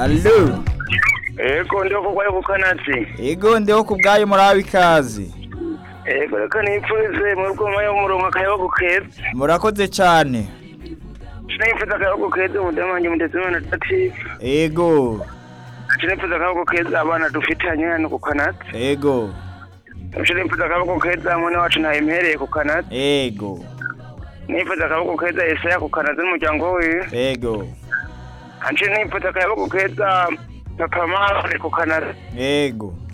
Allo. Ego ndiho kugwayo kukanatsi. Ego ndiho kubgayo murabe ikaze. Ego reka nipfuze mu rwuma yo murongo akayabagu keza. Murakoze cyane. Sinipfuza akayabagu keza umudamu wanjye muteze imana dati. Ego. Sinipfuza akayabagu keza abana dufitanye hano ku kanatsi. Ego. Sinipfuza akayabagu keza mwene wacu ntayimpereye ku kanatsi. Ego. Nipfuza akayabagu keza Yesaya ku kanatsi n'umuryango wiwe. Ego. Anje nipfuza akayabagu keza papa mama ku kanatsi. Ego.